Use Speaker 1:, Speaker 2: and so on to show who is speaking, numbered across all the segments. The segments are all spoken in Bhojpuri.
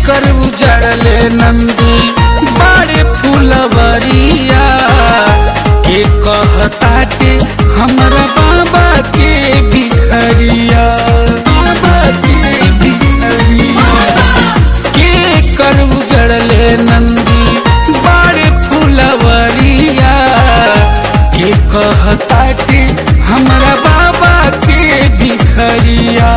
Speaker 1: कर उजड़ले नंदी बड़े फुलवरिया के कहताटे हमरा बाबा के भिखरिया बाबा के भिखरिया के कर उजड़ले नंदी बड़े फुलवरिया के कहताटे हमरा बाबा के भिखरिया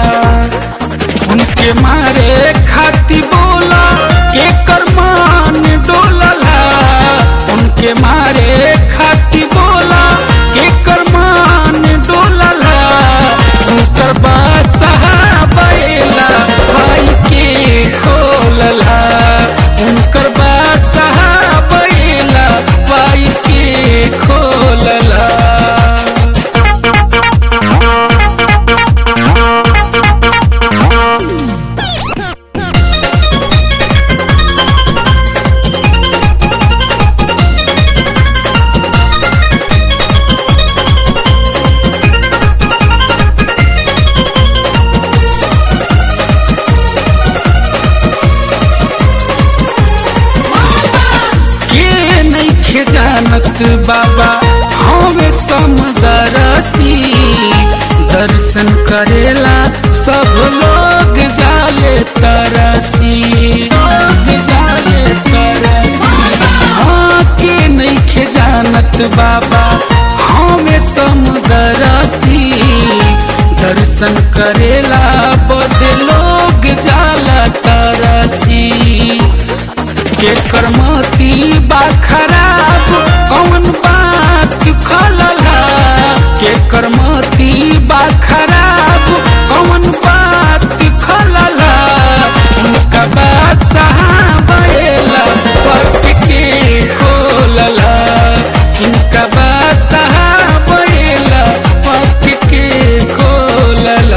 Speaker 1: उनके मारे खाती बोला एकर मान डोलला उनके मारे खाती बोला एकर मान डोलला उनकर बासहा बैला भाई के खोलला उनकर बासहा बैला भाई के खोलला के नइखे जानत बाबा हमें समदरसी दर्शन करेला सब लोग जाले तरसी लोग जाले तरसी हाँ के नइखे जानत बाबा हमें समदरसी दर्शन करेला बदे लोग जाला तरसी के करमती बा खराब कौन बात खलला के करमती बा खराब कौन बात खलला उनका बात सहाबेला पट के खोलला उनका बात सहाबेला पट के खोलला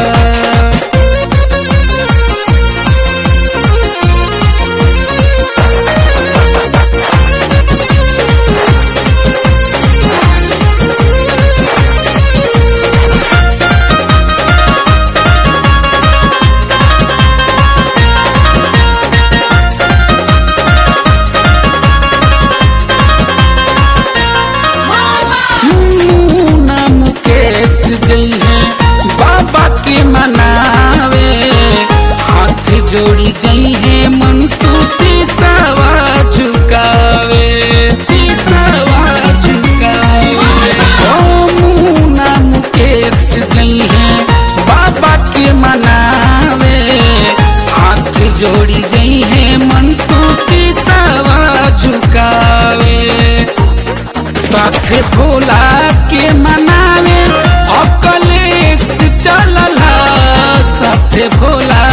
Speaker 1: मुन्ना मुकेश जइहे बाबा के मनावे हाथ जोड़ी जइहे मन तू सीसावा झुकावे सीसावा झुकावे ओ मुन्ना मुकेश जइहे बाबा के मनावे हाथ जोड़ी जइहे मन तू सीसावा झुकावे साथे भोला के मनावे अकलेश चलला साथे भोला